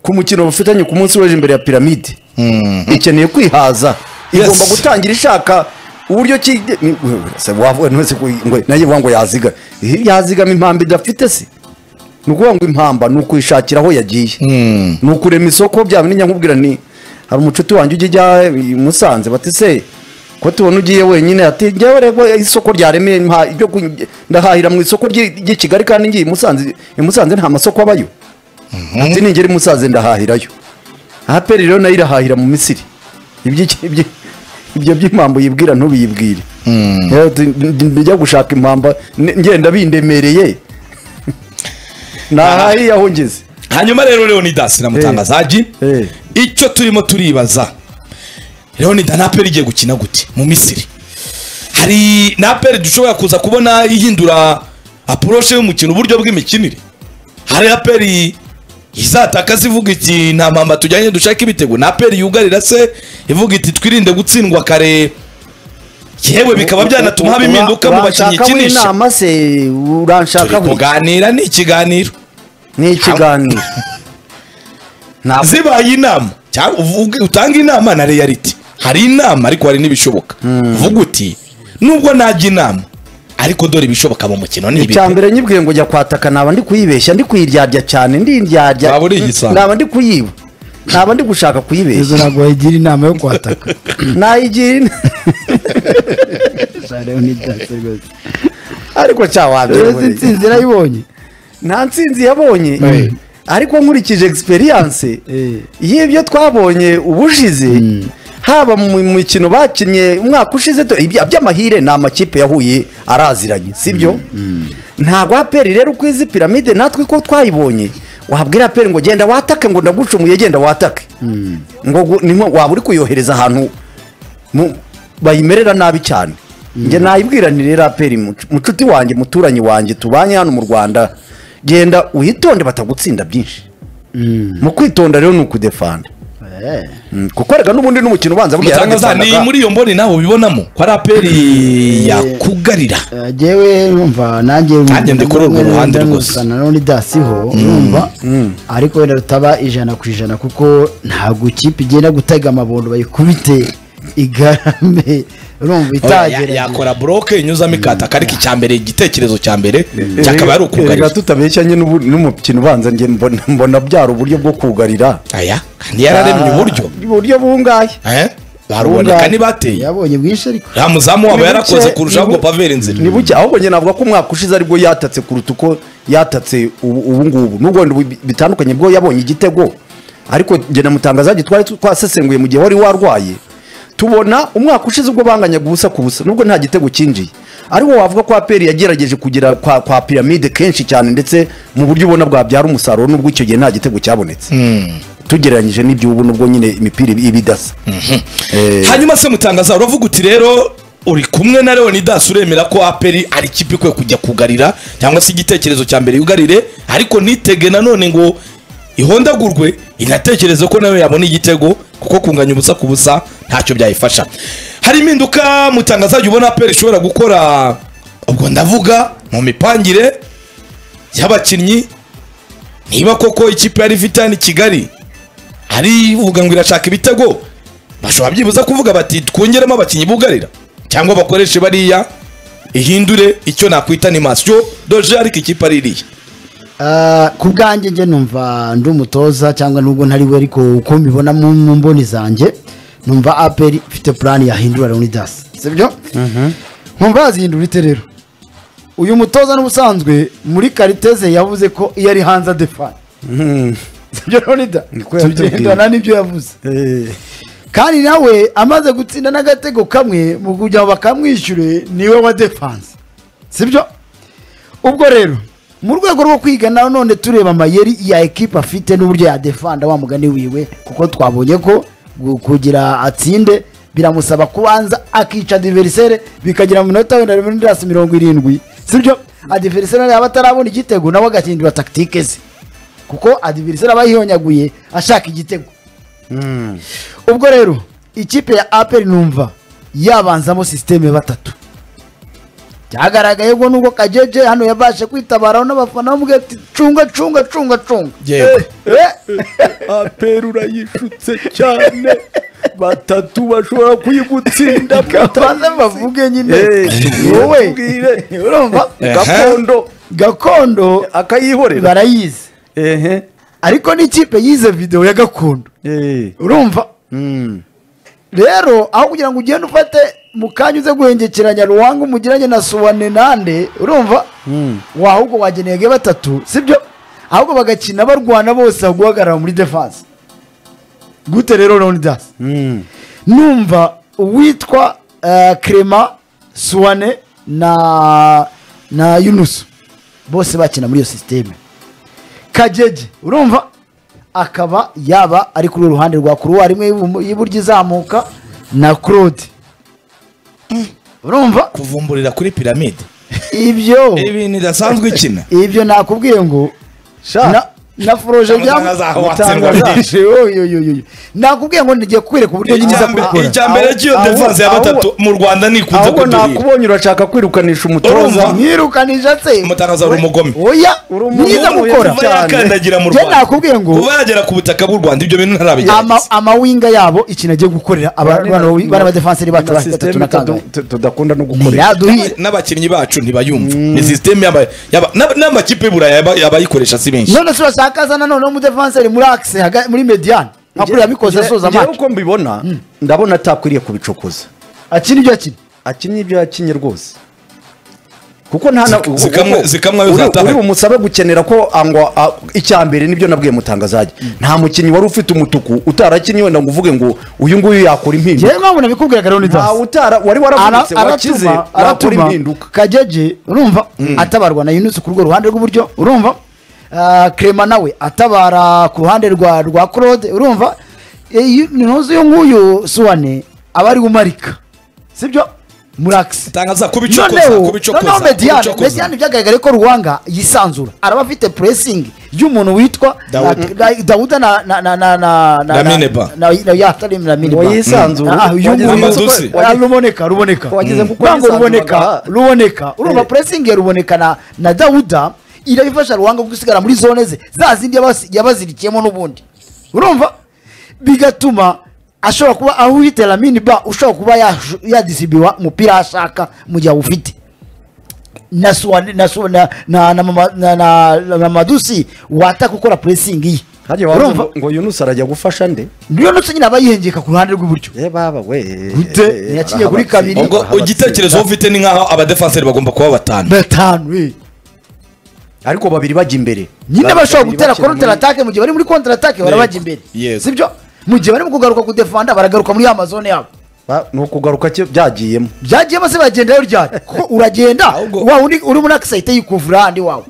ku mukino bafitanye ku munsi w'ejo imbere ya piramide ikeneye kwihaza igomba gutangira ishaka uburyo ki se wavuga ntese ku ngo naye vuga ngo yaziga Eh, yazigama impamba idafite se ni ukuvuga ngo impamba ni ukuyishakira aho yagiye ni ukurema isoko byaba nijya nkubwira ni hari umucuti wanjye ujya ijya i musanze bati se ko tubona ugiye wenyine ati njyewe rego isoko ryaremeye mpa ibyo kuny- ndahahira mu isoko ry'i ry'i kigali kandi ngiye i musanze i musanze nta masoko abayo ati ningera i musanze ndahahirayo aperi rero nayo irahahira mu misiri Iby'iki- ibyi- ibyo by'impamvu yibwira ntubiyibwire Rero tu- ndi- njya gushaka impamba n- ngenda bindemereye ntahahiye aho ngeze hanyuma rero leonidas na mutangazaji Eh. icyo turimo turibaza leonidas naperi igiye gukina gute mu misiri hari naperi dushobora kuza kubona ihindura apuroshe y'umukino uburyo bw'imikinire hari aperi izataka zivuga iti nta mpamba tujyanye dushaka ibitego naperi yugarira se ivuga iti twirinde gutsindwa kare yewe bikaba byanatuma haba impinduka mu bakinnyi Wanshakaho ikinisha inama se uranshaka turi kuganira ni ikiganiro ni ikiganiro Ntabwo- zibaye inama cyangwa uvuge- utanga inama na reality hari inama ariko hari n'ibishoboka vuga uti nubwo najya inama ariko dore ibishoboka mu mukino ni ibi icya mbere nyibwiye ngo njya kwataka naba ndi kuyibeshya ndi kuyiryarya cyane ndiryarya Waba uri igisambo. naba ndi kuyiba naba ndi gushaka izo kuyibeshya ntabwo wayigira inama yo kwataka nayigira ina- ariko izi cyawabyo nsinzi nayibonye nta nsinzi yabonye Mm. ariko nkurikije egisperiyanse Eh. y'ibyo twabonye ubushize haba mu mikino bakinnye umwaka ushize tu- ibya- by'amahire ni amakipe yahuye araziranye sibyo ntabwo aperi rero uko izi piramide natwe ko twayibonye wabwira aperi ngo genda watake ngo ndagucumuye genda watake ngo gu- ni nko waba uri kuyohereza ahantu mu- bayimerera nabi cyane njye nayibwiranire rero aperi mucu- mucuti wanjye muturanyi wanjye tubanye hano mu rwanda genda uyitonde batagutsinda byinshi mu kwitonda rero ni ukudefanda Mm, kuko reka n'ubundi n'umukino ubanza buriya mutangaza ni yaradefanaga. muri iyo mboni nawe ubibonamo ko ari aperi yakugarira yewe numva nanjye Nanjye ndi kuri urwo nanjye ruhande nanjye rwose. numvana na Leonidas ho numva ariko wenda rutaba ijana ku ijana kuko ntabwo ikipe igenda gutega amabondo bayikubite igarambe urumva Ya- itagera yakora buroke inyuzamo ikataka ariko icya mbere igitekerezo cya mbere cyakaba ari Erega ukugarira tutabeshyanye n'ubu- n'umukino ubanza njye mbona- mbona byara uburyo bwo kugarira aya kandi yararemye uburyo uburyo bungaye eh? baruboneka ntibateye yabonye bwinshi ariko ya muzamu wabo Ni yarakoze buke, kurushaho ni bu- ngo pavera inzira ni buke ahubwo njye navuga ko umwaka ushize aribwo yatatse kuruta uko yatatse ubu ubu ngubu nubwo wenda ubu bitandukanye bwo yabonye igitego ariko njye na mutangazaji twari twasesenguye mu gihe wari warwaye tubona umwaka ushize ubwo banganyaga ubusa ku busa nubwo nta gitego cyinjiye ariko wavuga ko aperi yagerageje kugera kwa, kwa piramide kenshi cyane ndetse mu buryo ubona bwabyara umusaruro nubwo icyo gihe nta gitego cyabonetse tugereranyije n'ibyo ubu nubwo nyine imipira iba idasa Eh, hanyuma se mutangaza uravuga uti rero uri kumwe na leonidas uremera ko aperi ari ikipe ikwiye kujya kugarira cyangwa se igitekerezo cya mbere yugarire ariko ntitege nanone ngo ihondagurwe inatekereze ko nawe yabona igitego kuko kunganya ubusa ku busa ntacyo byayifasha hari impinduka mutangazaji ubona aperi ishobora gukora ubwo ndavuga mu mipangire y'abakinnyi niba koko ikipe yari ifite hano i kigali ari uvuga ngo irashaka ibitego bashobora byibuza kuvuga bati twongeremo abakinnyi bugarira cyangwa bakoreshe bariya ihindure icyo nakwita animasiyo doje ariko ikipe ari iriya Ah, ku bwanjye njye numva ndi umutoza cyangwa nubwo ntari we ariko uko mbibona mu mu mboni zanjye numva aperi ifite purani yahindura leonidas sibyo nkumva yazihindura ite rero uyu mutoza n'ubusanzwe muri kariteze yavuze ko iyo ari hanze adefana sibyo leonidas ko yatubwiye. tugendana n'ibyo yavuze eh, kandi nawe amaze gutsinda n'agatego kamwe mu kugira ngo bakamwishyure niwe wa defanse sibyo ubwo rero mu rwego rwo kwiga na none tureba amayeri ya ekipa afite n'uburyo yadefanda wa mugani wiwe kuko twabonye ko gu- kugira atsinde biramusaba kubanza akica adiverisere bikagera mu minota wenda mirasi mirongo irindwi sibyo adiverisere yaba atarabona igitego nawe agahindura takitike ze kuko adiverisere aba yihonyaguye ashaka igitego ubwo rero ikipe ya aperi numva yabanzamo sisiteme batatu byagaragaye ubwo nubwo kajeje hano yabashe kwitabaraho n'abafana bamubwira ati cunga cunga cunga cunga Yego. Eh, eh, aperi urayishutse cyane batatu bashobora kuyigutsinda babanze bavuge nyine Eh, wowe tubwire. urumva Eh. gakondo gakondo akayihorera barayizi ehe ariko n'ikipe yize videwo ya gakondo eh urumva mm. rero aho kugira ngo ugende ufate mu kanya uze guhengekeranya ruhanga umugiranye na suwane nande urumva wahubwo wageneye batatu sibyo ahubwo bagakina barwana bose aho guhagarara muri defense gute rero leonidas Mm. numva uwitwa eh, Clement suwane na na yunusu bose bakina muri iyo sisiteme kajeje urumva akaba yaba ari kuri uruhande rwa kuruwari imwe y'ibumo- y'iburyo izamuka na claude Eh, urumva kuvumburira kuri piramide ibyo ibintu idasanzwe ikina ibyo nakubwiye ngo na- na foroje Itangaza za Watson byamutangaje oyoyoyoyo nakubwiye ngo ngiye kukwereka uburyo nyiza Icya mbere- icya mbere Aho- cy'iyo aho- defense ya aho- gatatu mu rwanda nikunze ahubwo kuduhira nakubonye urashaka kwirukanisha Urumva? umutoza mwirukanije se umutangaza ari umugome oya Uri umuntu mwiza gukora kuva cyane. yakandagira mu Njye rwanda nakubwiye ngo- kuva yagera ku butaka bw'u rwanda ibyo bintu ntarabigerageza Ama- amawinga yabo ikintu agiye gukorera aba- bano bawi- bana b'abadefanseri bacu na bafite sisiteme batatu na kangahe tudu- tudakunda no gukoresha ntiyaduhire n'abakinnyi bacu ntibayumva ni sisiteme yaba- yaba- n'aba- n'amakipe y'uburayi yaba- abayikoresha si benshi none se urashaka na none umudefanseri muri akise haga- muri mediyani ntabwo yabikoze asoza amacu amacu uko mbibona ndabona atakwiriye kubicokoza akina ibyo akina akina ibyo yakinye rwose kuko nta Zika- zikamwe- kuko zikamwe uri- bizataha. uri bumusabe gukenera ko angwa a- icya mbere nibyo nabwiye mutangazajya nta mukinnyi wari ufite umutuku utarakinye wenda ngo uvuge ngo uyu nguyu yakora impinduka ngewe mpamvu nabikubwiraga rero nta nidasi utara wari waravunitse wakize wakora aratuma impinduka kajeje urumva atabarwa na yunusi ku rwo ruhande rw'iburyo urumva Ah, Clement nawe atabara ku ruhande rwa rwa claude urumva ntuzi uyu nguyu suwane aba ari umarika sibyo muri akisi tangaza kubicokoza noneho kubicokoza noneho mediyani kubicokoza. mediyani byagaragaye ko ruwanga yisanzura araba afite puresingi y'umuntu witwa Dawuda. na- na- dawuda na na na na na na Lamineba. na na ya atari Lamineba. Ngo yisanzure. Ah, uyu Wagize nguyu- amadusi. Ah, ruboneka ruboneka Wagize kuko Ntabwo yisanzuraga. ruboneka ruboneka urumva Eh. puresingi ya ruboneka na na dawuda irabifasha ruwanga gusigara muri zone ze za zindi yabasi- yabazirikiyemo n'ubundi urumva bigatuma ashobora kuba aho uhite lamini ba ushobora kuba yash- yadisibiwa umupira aho ashaka mu gihe awufite na suwane na su- na na na mama- na na na mamadusi wataka gukora puresingi ye hajya urumva waba ngo yunusi arajya gufasha nde niyo nutse nyine aba yihengeka ku ruhande rw'iburyo Eh, baba we Gute? eh, Yakinye kuri kabiri. ubwo barahabatsinda. igitekerezo wowe ufite ni nk'aho abadefanseri bagomba kuba batanu batanu eh. ariko babiri bajya imbere nyine Babiri bashobora gutera bakina muri- counter attack mu gihe bari muri counter attack barabajya imbere Yego. sibyo mu gihe bari mu kugaruka kudefanda baragaruka muri ya mazone yabo Ba- ni ukugaruka cyo byagiyemo byagiyemo se bagendayo ryari kuko uragenda Ahubwo- wa undi uri muri akisayite yikuvura ahandi wawe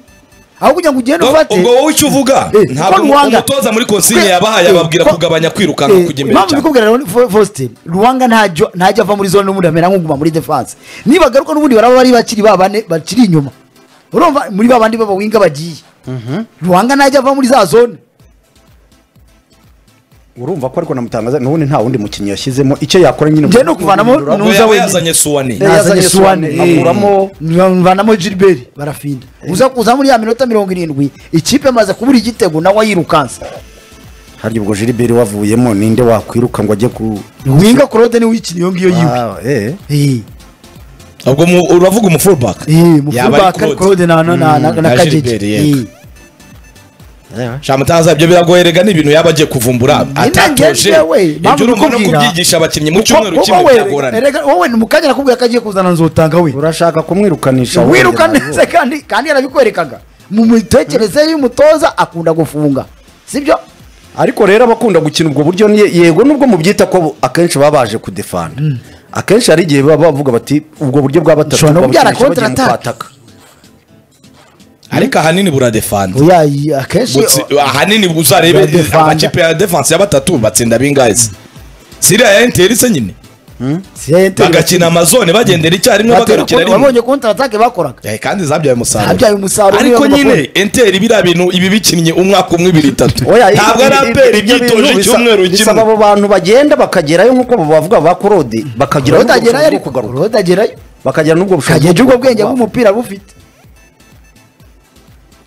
aho kugira ngo ugende Ubwo- ufate ubwo wowe icyo uvuga Eh, ntabwo ko Rwanda- umutoza muri konsigne Eh, yabahaye eh, ababwira ko- kugabanya kwirukanka Eh, kujya imbere impamvu cyane mbikubwira rero Fo- Faustin ruwanga ntajyo ntajya ava muri zone n'ubundi amera nk'uguma muri defense nibagaruka n'ubundi baraba bari bakiri babane bakiri inyuma urumva muri babandi b'abawinga bagiye ruwanga ntajya ava muri za zone urumva ko ariko namutangaza n'ubundi nta wundi mukinnyi yashyizemo icyo yakora nyine Njye ni ukuvanamo guhindura. ubwo nuza yaba wenyine. yazanye suwane Eh, yazanye Suwane, akuramo- vanamo gilbert barafinda uza kuza muri ya minota mirongo irindwi ikipe amaze kubura igitego nawe yirukansa harya ubwo jiliberi wavuyemo ninde wakwiruka ngo ajye ku winga claude niwe uyikina iyo ngiyo yiwe Ah, eh. Eh, ubwo mu- uravuga umufullback eh, mu Yaba ari fullback Claude. ari Claude na na- na- na- na na kajeje Gilbert, yego. Eh. shamutangaza ibyo biragoye rega ni ibintu yaba agiye kuvumbura atatoje njyewe, mpamvu ibyo urumva no nakubwira- kubyigisha abakinnyi mu Kuko- cyumweru kuko kimwe we- byagorana erega wowe ni mu kanya nakubwira ko agiye kuzana nzotanga we urashaka kumwirukanisha wiruka wongera neza kandi kandi yarabikwerekaga mu mitekerereze y'umutoza akunda gufunga sibyo ariko rero abakunda gukina ubwo buryo ni yego nubwo mubyita ko akenshi baba baje kudefanda akenshi hari igihe baba bavuga bati ubwo buryo bwa batatu Ushobora no kubyara babukinisha bagiye mu counter attack. kwataka." ariko ahanini buradefanze oya iyi- akenshi Gutsi- ahanini uzarebe Badefanda. amakipe ya defense ya batatu batsinda bingahe se siriya ya interi se nyine Sente- bagakina amazone bagendera icyarimwe Batera bagarukira kontra- rimwe wabonye kontra atake bakoraga Eh, kandi zabyaye umusaruro Zabyaye umusaruro, ariko niyo nyine bagakora. enteri biriya bintu ibi bikinnye umwaka umwe ibiri itatu Oya, ntabwo ari ibi- ibi- aperi ibyo ibyitoje bintu bisa- icyumweru bisaba kimwe abo bantu bagenda bakagerayo nk'uko bavuga ba korode bakagerayo Rodagerayo ubushobozi bwo ariko kugaruka Rodagerayo bakagira n'ubwo kageje ubwo bwenge bw'umuntu bw'umupira bufite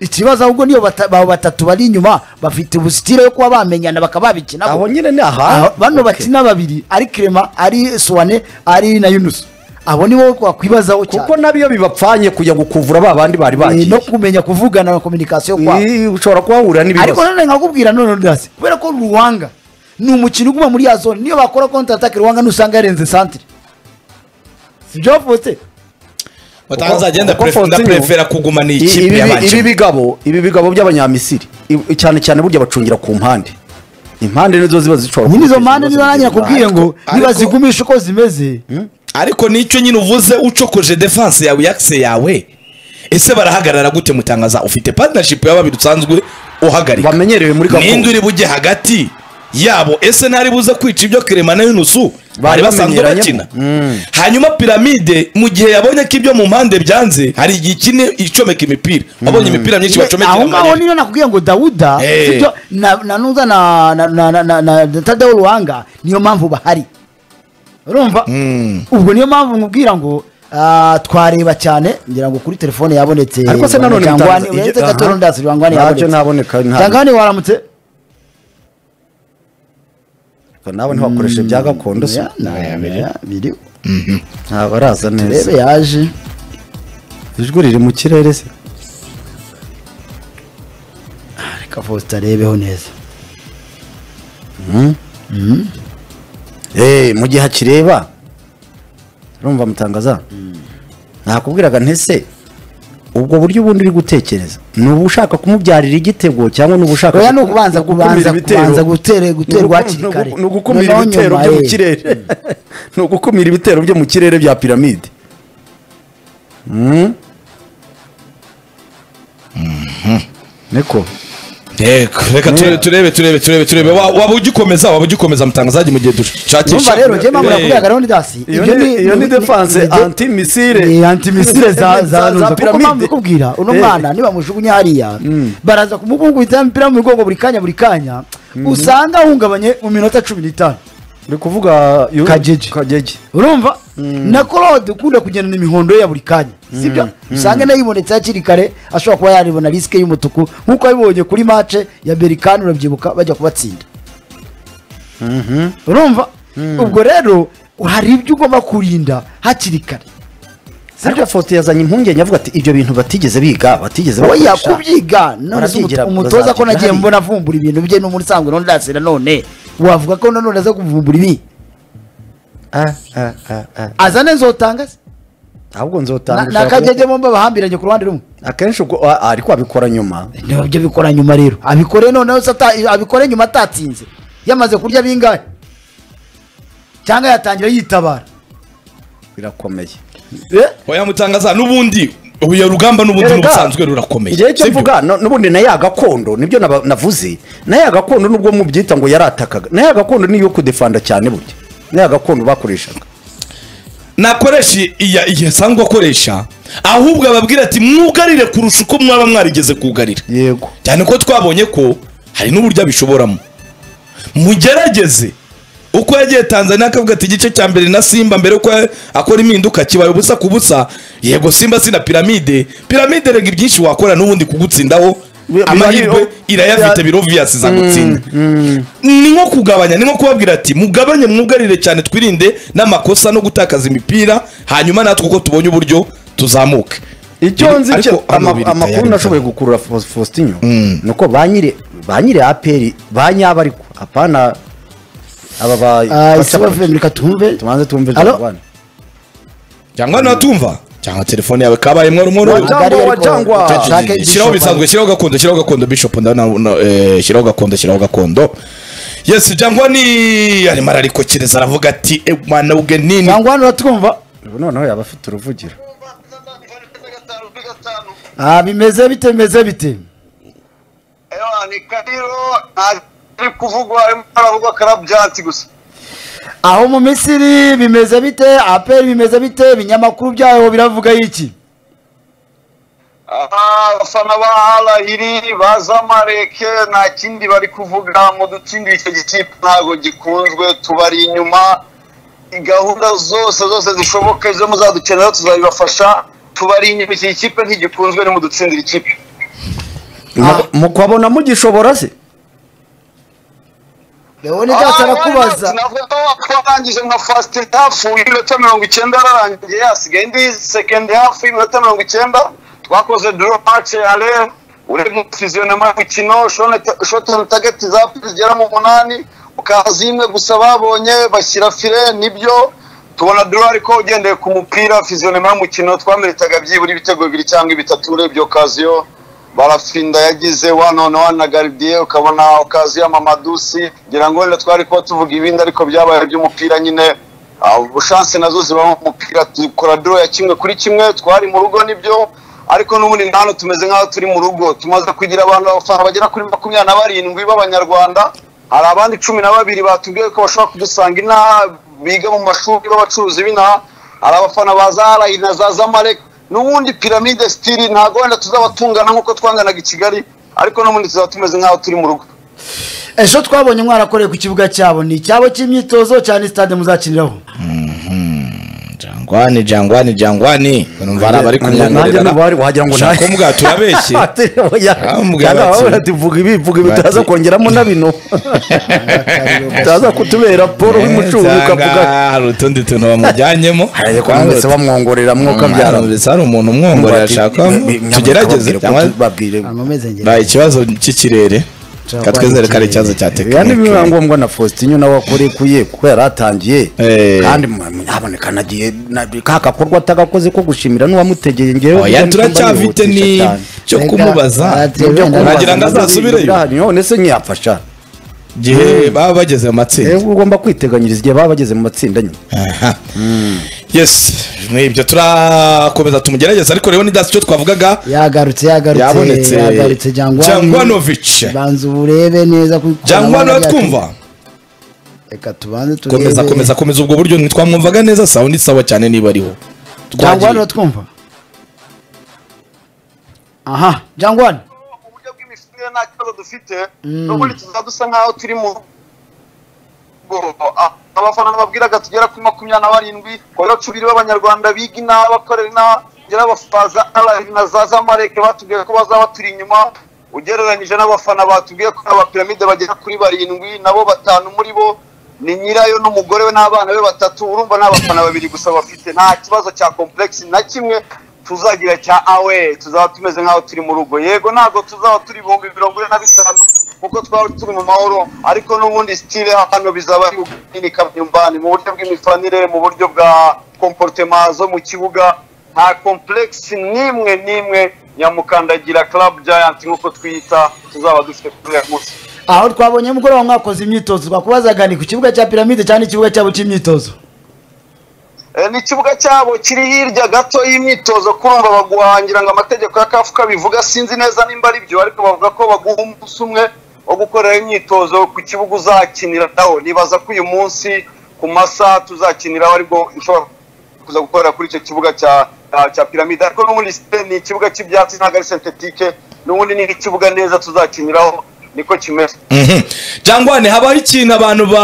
ikibazo ahubwo niyo bata- abo batatu bari inyuma bafite ubusitire yo kuba bamenyana bakaba babikina aho nyine ni aha Aha, bano Okay. bakina babiri ari kirema ari suwane ari na yunusu abo nibo wakwibazaho cyane kuko nabiyo bibapfanye kujya gukuvura ba bandi bari Eh, bagiye no kumenya kuvugana na kominikasiyo kwabo Ni- ushobora kuhahurira ariko n'ibibazo none nkakubwira none ndasi kubera ko ruwanga ni umukino uguma muri ya zone niyo bakora kontra atake ruwanga nusanga yarenze santire sibyo fote batangaza agenda kuko prefer- Fontenyo- ndapurefera kugumana iyi I- kipe ibi- ibi y'abakene bigabo ibi bigabo by'abanyamisiri i- cyane cyane burya bacungira ku mpande impande nizo ziba zishobora nyine izo guteza mpande ibibazo niba nanjye bigira nakubwiye uruhare. ngo ariko- nibazigumisha uko zimeze ariko nicyo nyine uvuze ucokoje defense yawe yakise yawe ese barahagarara gute mutangaza ufite partnership ya babiri usanzwe uhagarika bamenyerewe muri n'indi gakondo uri bujye hagati yabo ese ntari buze kwica ibyo kirema na yunusu bari basanzwe bamenyeranyemo. bakina hanyuma piramide mu gihe yabonye ko ibyo mu mpande byanze hari igihe ikine icomeka imipira wabonye imipira myinshi bacomekera aho mu ngaho manini niyo nakubwiye ngo dawuda Eh. sibyo na na nuza na na na na na na tadewo ruhanga niyo mpamvu bahari urumva ubwo niyo mpamvu nkubwira ngo ah, twareba cyane ngira ngo kuri telefone yabonetse Ariko se nanone Rwangwani- bitangaza- uretse Aha. Gatoro Ndasi, Rwangwani Ntabyo yabonetse naboneka, ntabyo. Rwangwani waramutse nawe ntibakoreshe bya gakondo si Ya, na- ya, biri. ntabaraza neza turebe yaje ijwi riri mu kirere se Ah, reka Faustin arebeho neza Eh, mu gihe akireba urumva mutangaza nakubwiraga ntese ubwo buryo ubundi uri gutekereza ni uba ushaka kumubyarira igitego cyangwa ni uba ushaka oya ni ukubanza kubanza ibitero. kubanza gutere guterwa hakiri kare ni ugukumira Noneho ibitero nyuma, byo mu eh. kirere ni ugukumira ibitero byo mu kirere bya piramide Mm. niko Yego, reka turebe turebe turebe turebe turebe Wa- waba ugikomeza waba ugikomeza mutangazaji mu gihe dushakisha numva rero njye mpamvu Eh, nakubwira garoni dasi iyo ni iyo ni defense anti ni missile antimisire za za nuza kuko mpamvu piramide ndikubwira uno Eh. mwana nibamujugunya hariya baraza kumukubita imipira mu migongo buri kanya buri kanya usanga ahungabanye mu minota cumi n'itanu ndi kuvuga yo- Kajeje. kajeje urumva na korode ukunda kugendana imihondo ye ya buri kanya sibyo usanga nayo yibonetse hakiri kare ashobora kuba yarebona risike y'umutuku nk'uko yabibonye kuri mace ya berikani urabyibuka bajya kubatsinda urumva ubwo rero hari ibyo ugomba kurinda hakiri kare ariko foto yazanye impungenge avuga ati ibyo bintu batigeze biga batigeze oya bakoresha." kubyiga none se Barabyigira, umuto- umutoza ko bazabyiga nagiye hariya. mbona avumbura ibintu bye n'umuntu usanzwe nondase nanone wavuga ko nanone aza kuvumbura ibi Ah, ah, ah, ah. azane nzotanga se ahubwo Na- nzotanga na kagege bombi bahambiranye ku ruhande rumwe akenshi ubwo ah, ah, ariko abikora nyuma niba byo abikora nyuma rero abikore noneho se ata- abikore nyuma atatsinze yamaze kurya bingahe cyangwa yatangira yitabara birakomeye oya mutangaza n'ubundi uyu rugamba n'ubundi Erega, n'ubusanzwe rurakomeye igihe cyo sibyo? mvuga no- n'ubundi na ya gakondo nibyo naba- navuze na ya gakondo nubwo mubyita ngo yaratakaga na ya gakondo niyo kudefanda cyane burya na ya gakondo bakoreshaga nakoresha iya iya asanzwe akoresha ahubwo ababwira ati mwugarire kurusha uko mwaba mwarigeze kugarira yego cyane ko twabonye ko hari n'uburyo abishoboramo mugerageze uko yagiye tanzania akavuga ati igice cya mbere na simba mbere ko akora impinduka kibaye ubusa ku busa yego simba si na piramide piramide rega ibyinshi wakora n'ubundi kugutsindaho Biba- amahirwe irayafite ya- biroviyasi zagutsinda ni nko kugabanya ni nko kubabwira ati mugabanye mwugarire cyane twirinde n'amakosa no gutakaza imipira hanyuma natwe uko tubonye uburyo tuzamuke icyo nzi Ariko cyo hano ama- biri amakuru tayari nashoboye cyane. gukurura Faus- faustinho ni uko ba nyiri ba nyiri aperi ba nyabo ariko apana aba ba isaba vemu reka tumve tubanze tumve Alo? jabana cyangwa natumva cyangwa telefone yawe kabaye mwari mwari Wajangwa, Magari ariko- wajangwa. Ushake shyiraho igishoro. bisanzwe shyiraho gakondo shyiraho gakondo bishop ndawe na- na- eh, shyiraho gakondo shyiraho gakondo yes jangwa ni arimo ararikokereza aravuga ati "Eh, mwana ubwe nini cyangwa hano uratwumva ubu noneho yaba afite uruvugiro Ah, bimeze bite bimeze bite Ewa, ni Kadiro, ari kuvugwa arimo aravugwa karabyansi gusa aho mu misiri bimeze bite aperi bimeze bite ibinyamakuru byaho biravuga iki Ah, abafana ba alayiri ba zamareke nta kindi bari kuvuga ngo dutsindire icyo gikipe ntabwo gikunzwe tubari inyuma gahunda zose zose zishoboka izo muzadukenera tuzabibafasha tubari inyuma iki kipe ntigikunzwe nimudutsindira ikipe Mu- mukabona mugishobora se leone ntacyo arakubaza navuga ko warangije nka fasiti hafu y'iminota mirongo icyenda yararangiye hasigaye indi sekendi hafu y'iminota mirongo icyenda twakoze duro mace ale urebye fiziyonema y'umukino shoti on target zapu zigera mu munani ukaza imwe gusa babonye bashyira fire nibyo tubona duro ariko ugendeye ku mupira fiziyonema y'umukino twameritaga byibura ibitego bibiri cyangwa bitatu urebye okaziyo barafinda yagize one on one na garidiye ukabona okaziyo mamadusi ngira ngo wenda twari kuba tuvuga ibindi ariko byabaye iby'umupira nyine shanse nazo zibamo umupira dukora duro ya kimwe kuri kimwe twari mu rugo nibyo ariko n'ubundi nta hano tumeze nk'aho turi mu rugo tumaze kugira abantu abafana bagera kuri makumyabiri na barindwi b'abanyarwanda hari abandi cumi na babiri batubwiye ko bashobora kudusanga inaha biga mu mashuri b'abacuruzi b'inaha hari abafana ba zarayi na za zamalek n'ubundi piramide sitiri ntabwo wenda tuzaba tungana nk'uko twanganaga i kigali ariko n'ubundi tuzaba tumeze nk'aho turi mu rugo ejo twabonye mwarakoreye ku kibuga cyabo ni icyabo cy'imyitozo cyane sitade muzakiniraho jangwani jangwani jangwani numva hari abari nanjye kumyanurira nubari wagira ngo ushaka kuvuga turabeshye Bamubwira bati- tuvuga ibi vuga ibi bati- utaza kongeramo na bino utaza kutubera paul w'imucuruzi ukavuga hari utundi tuntu bamujyanyemo Hariya kumwese bamwongorera mwuka byara Bamwanditse, hari umuntu umwongorera ashaka tugerageze cyangwa nkomeze ngende Ba, ikibazo cy'ikirere reka twizere ko ari ikibazo cya yani biba tekinike ngombwa na faustin nawe wakoreye kuye kuko yari atangiye Eh. kandi haboneka nagiye na- ka gakorwa atagakoze ko gushimira n'uwamutegeye ngewe oya turacyafite ni cyo Rega, kumubaza radio Rwanda nagira ngo Rwanda azasubireyo none se ntiyafasha igihe baba bageze mu matsinda rero ugomba kwiteganyiriza igihe baba bageze mu matsinda nyine Aha. yes nibyo turakomeza tumugerageza ariko rero nidasi icyo twavugaga yagarutse yagarutse Yabonetse. yagarutse jangwani Jangwanovic. banza uburebe neza ko jangwani twumva reka tubanze turebe komeza komeza komeza ubwo buryo ntitwamwumvaga neza sawa ni sawa cyane niba ariho jangwani Twagiye. twumva aha jangwani uburyo bw'imifinire nta kibazo dufite n'ubundi tuzaba dusa nk'aho turi mu rugo Ah, abafana babwiraga tugera kuri makumyabiri na barindwi kubera cumi b'abanyarwanda biga inaha bakorera inaha ngera abafaza arayi na za zamareke batubwiye ko bazaba turi inyuma ugereranyije n'abafana batubwiye ko abapiramide bagera kuri barindwi nabo batanu muri bo ni nyirayo n'umugore we n'abana be batatu urumva nta bafana babiri gusa bafite nta kibazo cya komplekisi na kimwe tuzagira cya awe tuzaba tumeze nk'aho turi mu rugo yego ntabwo tuzaba turi ibihumbi mirongo ine na bitanu kuko twaba turi mu mahoro ariko n'ubundi sitire hano bizaba ari ukunini kabyumbani mu buryo bw'imifanire mu buryo bwa komporutema zo mu kibuga nta komplekisi n'imwe n'imwe nyamukandagira club giant nk'uko twiyita tuzaba dufite kuri uyu munsi aho twabonye mugoroba mwakoze imyitozo twakubazaga ni ku kibuga cya piramide cyangwa ni ikibuga cyabo cy'imyitozo Eh, ni ikibuga cyabo kiri hirya gato y'imyitozo kurumva baguhangira ngo amategeko ya kafu kabivuga sinzi neza nimba ari byo ariko bavuga ko baguha umunsi umwe wo gukorera imyitozo ku kibuga uzakiniraho nibaza ko uyu munsi ku masaha tuzakiniraho aribwo ushobora kuza gukorera kuri icyo kibuga cya cya- cya piramide ariko n'ubundi si- ni ikibuga cy'ibyatsi ntabwo ari sentetike n'ubundi ni ikibuga neza tuzakiniraho niko kimeze Mhm. jangwane habaho ikintu abantu ba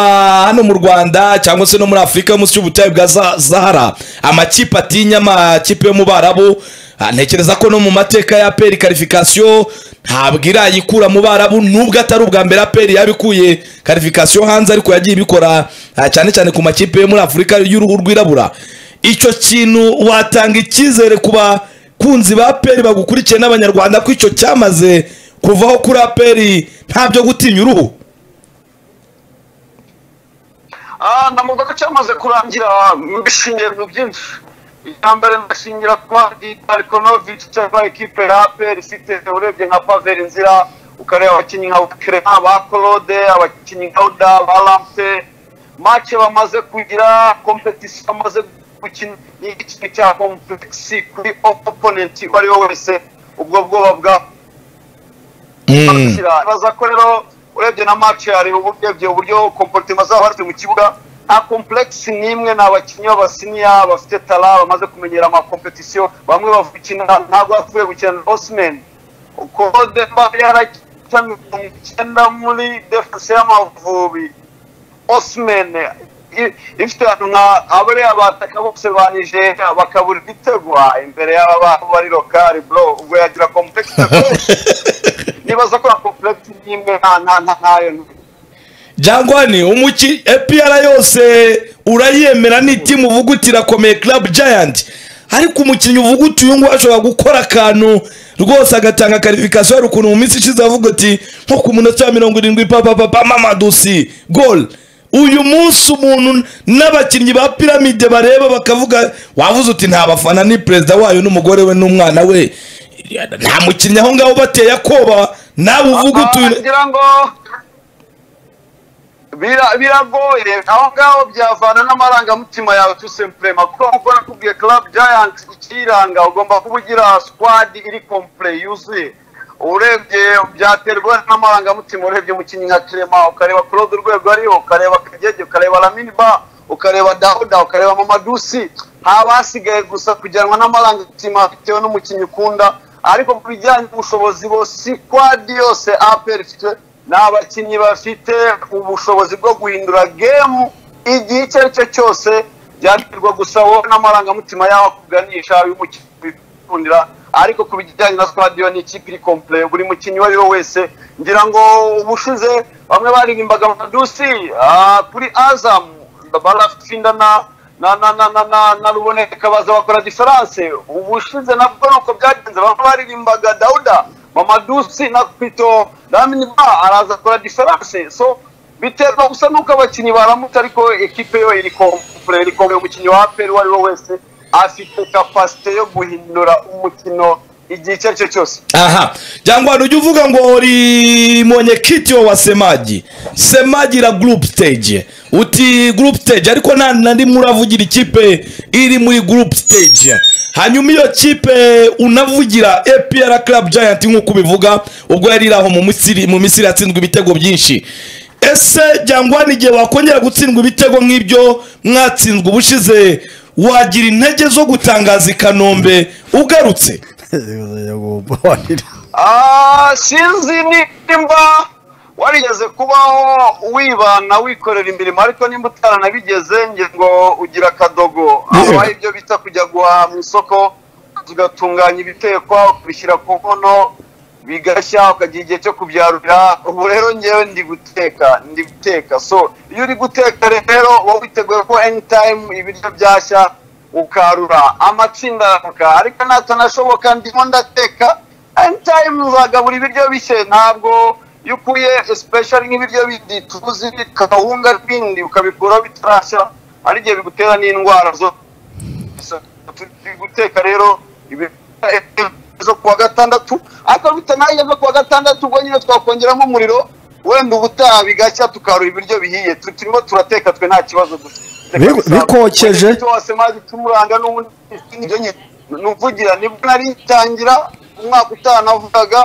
hano mu rwanda cyangwa se no muri afurika munsi y'ubutayu bwa Za- zahara amakipe atinya amakipe yo mu barabu Ah, ntekereza ko no mu mateka ya peri karifikasiyo ntabwo irayikura mu barabu nubwo atari ubwa mbere aperi yabikuye karifikasiyo hanze ariko yagiye ibikora ah, cyane cyane ku makipe yo muri afurika y'uruhu rwirabura icyo kintu watanga icyizere ku bakunzi ba peri bagukurikiye n'abanyarwanda ko icyo cyamaze kuvaho kuri aperi nta byo gutinya uruhu Ah, namuvuga ko cyamaze kurangira mbishingiye mu byinshi icya mbere ndashingira ku bandi barikonovic cyangwa ikipe ya apr ifite urebye nka paveri nzira ukareba abakinnyi nka kerema ba claude abakinnyi nka uda ba lampe make bamaze kugira kompetisiyo bamaze gukina ni ikintu cya komplekisi kuri oponenti uwo ari we wese ubwo bwoba bwa bakira baza ko rero urebye na match hari urebye uburyo comportement zabo bafite mu kibuga nta complex n'imwe ni abakinnyi b'abasiniya bafite tara bamaze kumenyera ama competition bamwe bavukina ntabwo bavuye gukina na Osman uko Demba yarakica mirongo icyenda muri defense y'amavubi Osman i- ifite ahantu nka abariya bataka bose ba nigeria bakabura ibitegwa imbere y'aba bantu bari lokari bro ubwo yagira komplekisi rwose nibaza ko komplekisi n'imwe nta nta nta ntayo jangwani umuki epr yose urayemera ni timu uvuga uti irakomeye club giant ariko umukinnyi uvuga uti uyu nguyu ashobora gukora akantu rwose agatanga karifikasiyo hari ukuntu mu minsi ishize avuga uti nko ku munota wa mirongo irindwi papapapa mamadusi gol uyu munsi umuntu n'abakinnyi ba piramide bareba bakavuga wavuze uti nta bafana ni perezida wayo n'umugore we n'umwana we nta mukinnyi aho ngaho bateye akoba nawe uvuga uti uyu- wagira ngo bira- biragoye aho ngaho byavana n'amarangamutima yawe tu sempurema kuko nk'uko nakubwiye club giant ukiyiranga ugomba kuba ugira squad iri kompure yuzuye urebye byaterwa n'amarangamutima urebye umukinnyi nka kirema ukareba claude urwego ariho ukareba kagege ukareba lamini ba ukareba dauda ukareba mamadusi haba hasigaye gusa kujyanwa n'amarangamutima bitewe n'umukinnyi ukunda ariko ku bijyanye n'ubushobozi bose sikwadi yose aperi ifite ni abakinnyi bafite ubushobozi bwo guhindura gemu igihe icyo ari cyo cyose byaterwa gusa wowe n'amarangamutima yawe akuganisha y'umukundira ariko ku bijyanye na sitadiyo ni ikipe iri kompure buri mukinnyi uwo ari we wese ngira ngo ubushize bamwe baririmbaga amadusi ah, kuri azamu barashinda na na na na na na na ruboneka baza bakora diferanse ubushize nabwo nuko byagenze bamwe baririmbaga dawuda mamadusi na pito lamini ba araza akora diferanse so biterwa gusa nuko abakinnyi baramutse ariko ekipe yo iri kompure iri kompure umukinnyi wa aperi uwo ari we wese afite kapasite yo guhindura umukino igihe icyo ari cyo cyose aha cyangwa ujye uvuga ngo uri mwenyekiti wa semaji semaji la group stage uti group stage ariko nta na rimwe uravugira ikipe iri muri group stage hanyuma iyo kipe unavugira APR Club Giant nk'uko ubivuga ubwo yari iri aho mu Misiri mu Misiri yatsinzwe ibitego byinshi ese jyangwani igihe wakongera gutsindwa ibitego nk'ibyo mwatsinzwe ubushize wagira intege zo gutangaza i kanombe ugarutse Ah, sinzi nimba warigeze kubaho wibana wikorera imirimo ariko nimba utaranabigezeho ngira ngo ugira akadogo habaho ibyo bita kujya guhaha mu isoko tugatunganya ibitekwa ukabishyira ku nkono bigashya ukagira igihe cyo kubyarurira ubu rero ngewe ndi guteka ndi guteka so iyo uri guteka rero wowe witeguye ko anytime ibiryo byashya ukarura amatsinda aramuka ariko natanashoboka ndimo ndateka anytime uzagabura ibiryo bishye ntabwo iyo ukuye especially nk'ibiryo bindi tuzi kawunga n'ibindi ukabikuraho bitarashya hari igihe bigutera n'indwara zo turi guteka rero ibi- zo kuwa gatandatu ariko bitanaye zo kuwa gatandatu ubwo nyine twakongeramo umuriro wenda ubutaha bigashya tukarura ibiryo bihiye Tu- turimo turateka twe nta kibazo dufite Bi- bikokeje. Wenda wose mazi tumuranga n'ubundi ibyo nyine nuvugira nibwo nari ngitangira umwaka utanavugaga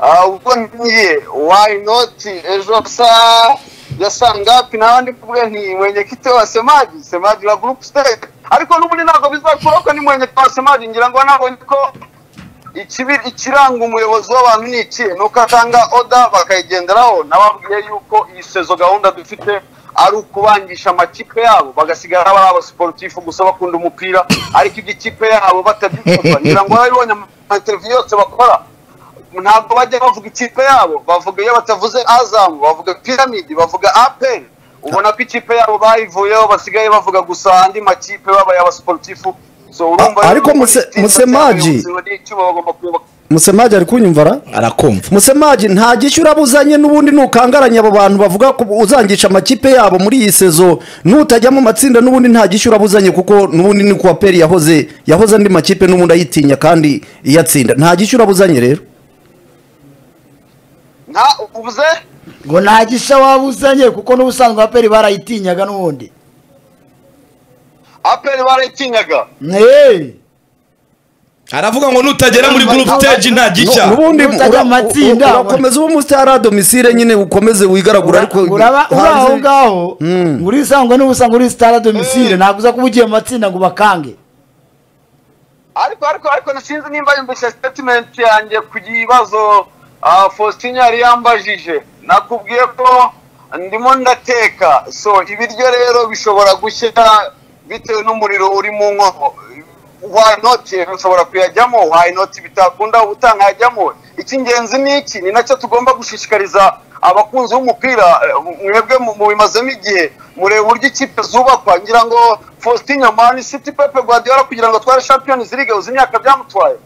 ah, ubwo ngiye why not ejo saa ya saa ngapi n'abandi mvuge nti mwenyekiti wa semaji semaji la group stage ariko n'ubundi ntabwo bizakuraho ko ni mwenyekiti wa semaji ngira ngo nabonye ko ikibi- ikiranga umuyobozi w'abantu ni iki ni uko atanga oda bakayigenderaho nababwiye yuko iyi sezo gahunda dufite ari ukubangisha amakipe yabo bagasigara bari abasiporutifu gusa bakunda umupira ariko ibyo ikipe yabo batabyifuza ngira ngo barabibonye ama televiziyo yose bakora ntabwo bajya bavuga ikipe yabo bavuga iyo batavuze azamu bavuga piramidi bavuga aperi ubona ko ikipe yabo bayivuyeho basigaye bavuga gusa andi makipe babaye abasiporutifu So, urumva A- ariko rero Muse- politiki Musemaji- y'abayobozi bari icyuma bagomba kuyoboka. musemaji ari kunyumvara arakumva musemaji nta gishyu urabuzanye n'ubundi nukangaranya abo bantu bavuga ko uzangisha amakipe yabo muri iyi sezo nutajya mu matsinda n'ubundi nta gishyu urabuzanye kuko n'ubundi ni kuwa peri yahoze yahoze andi makipe n'ubundi ayitinya kandi iyatsinda nta gishyu urabuzanye rero nta ubuze ngo nta gishya waba uzanye kuko n'ubusanzwe aperi barayitinyaga n'ubundi aperi barayitinyaga Eh, aravuga ngo nutagera muri group stage nta gishya n'ubundi Utajya ura- mu matsinda. u- urakomeza ube umusitari a domisile nyine ukomeze wigaragura ariko uraba uri aho hanze- ngaho ngo urisangwe n'ubusanzwe uri sitara domisile ntabwo uza kuba ugiye mu matsinda ngo bakange ariko ariko ariko sinzi nimba yumvise statement yanjye ku kibazo ah, Faustin yari yambajije nakubwiye ko ndimo ndateka so ibiryo rero bishobora gushya bitewe n'umuriro uri mu nkono why not ushobora kuyajyamo why not bitakunda utangajyamo icy'ingenzi ni iki ni nacyo tugomba gushishikariza abakunzi b'umupira mwebwe mu- mubimazemo igihe mureba uburyo ikipe zubakwa ngira ngo faustin nyamani city pepe guardiola kugira ngo atware champions league uzi imyaka byamutwaye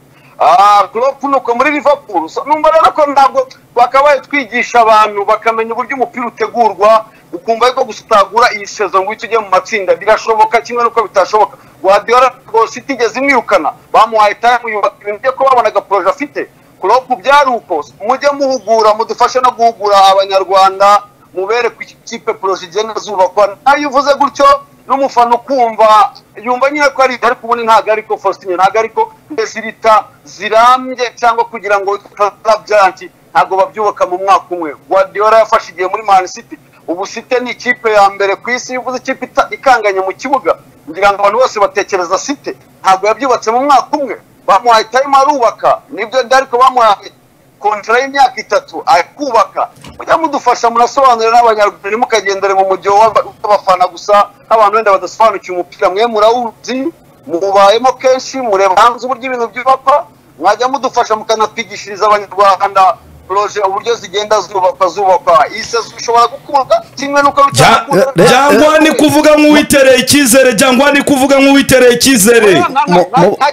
Ah, Klopp nuko muri liverpool So, numva rero ko ntabwo twakabaye twigisha abantu bakamenya uburyo umupira utegurwa ukumva ariko gusitagura iyi sezo ngo uhite ujye mu matsinda birashoboka kimwe n'uko bitashoboka guardiola rwose itigeze imwirukana bamuhaye time yubaka ibintu bye ko babona agaporoje afite kuropu byari uko mujye muhugura mudufashe no guhugura abanyarwanda mubere ku kipe poroje igenda zubakwa nayo uvuze gutyo n'umufana ukumva yumva nyine ko ari ariko ubundi ntabwo ariko faustin ntabwo ariko zirita zirambye cyangwa kugira ngo byanki ntabwo babyubaka mu mwaka umwe guardiola yafashe igihe muri man city ubu site ni ikipe ya mbere ku isi uvuze ikipe ita- ikanganye mu kibuga ngira ngo abantu bose batekereza site ntabwo yabyubatse mu mwaka umwe bamuhaye time arubaka nibyo ariko bamuhaye kontara y'imyaka itatu akubaka mujya mudufasha murasobanurira n'abanyarwanda ntimukagendere mu mujyo w'aba- w'abafana gusa nk'abantu wenda badasobanukiwe umupira mwe murawuzi mubayemo kenshi mureba hanze uburyo ibintu byubakwa mwajya mudufasha mukanatwigishiriza abanyarwanda poroje uburyo zigenda zubakwa zubakwa iyi sezo ishobora gukunda kimwe n'uko Bya- bitakunda Eh, eh, byangwa ni kuvuga nk'uwitereye icyizere byangwa ni kuvuga nk'uwitereye icyizere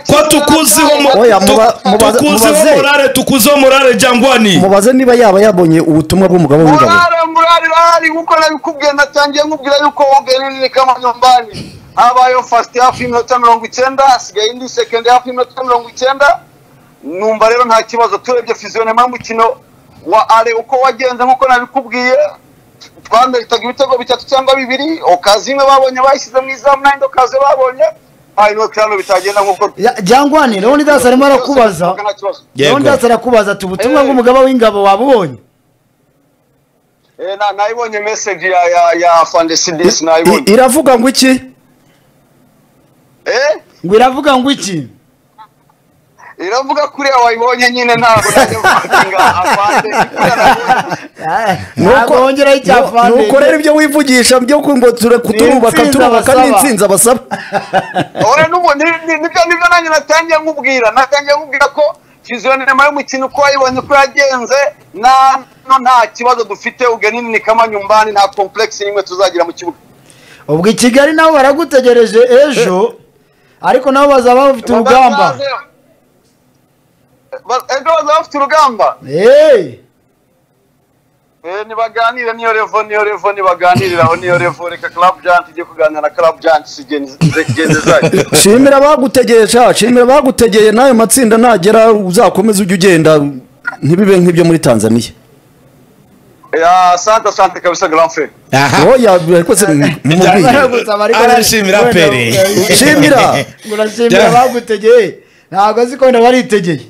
ko tukuziho mo- Oya, tu- muba- mubaze- tukuziho mubaze. morale tukuziho morale jangwani mubaze niba yaba yabonye ubutumwa bw'umugabo w'ingabo Murare murare urahari kuko nabikubwiye natangiye nkubwira yuko wogenini kama nyumbani habayeho first half y'iminota mirongo icyenda hasigaye indi second half y'iminota mirongo icyenda numva rero nta kibazo turebye fiziyonema y'umukino wa are uko wagenze nk'uko nabikubwiye twanahitaga ibitego bitatu cyangwa bibiri okazi imwe babonye bayishyize mu izamu n'indi okazi babonye hanyuma kirano bitagenda nk'uko jyangwane rero ndasa arimo arakubaza Nta kibazo. Yego. rero ndasa arakubaza ati ubutumwa Eh. bw'umugaba w'ingabo wabubonye Eh, na- nayibonye message ya ya ya fandesidesi nayibonye I- iravuga ngo iki eh ngo iravuga ngo iki iravuga kuriya wayibonye nyine ntabwo najya gufatinga avande ntabwo wongeraho icyafande nuko rero ibyo wivugisha byo ku- ngo ture kuturubaka Ni insinzi turubaka abasaba. n'insinzi abasaba ora nubu nibyo nibyo nanjye natangiye nkubwira natangiye nkubwira ko fiziyonema y'umukino uko wayibonye uko yagenze na no nta kibazo dufite ugenini ni kamanyumbani nta komplekisi n'imwe tuzagira mu kibuga ubwo i kigali nabo baragutegereje ejo ariko nabo bazaba bafite urugamba Bazaze- Ba- ejo bazaba bafite urugamba Eh, Eh, nibaganire niyo revo niyo revo nibaganiriraho niyo revo reka club jant ijye kuganira na club jant zigenze zayo shimira abagutegeye sha shimira abagutegeye n'ayo matsinda nagera uzakomeze ujye ugenda ntibibe nk'ibyo muri tanzaniya ya asante asante kabisa grand frère Aha. oya ariko se mumubwiye baragusaba ariko- Arashimira wenda- Pere. shimira ngo urashimira abagutegeye ntabwo azi ko wenda baritegeye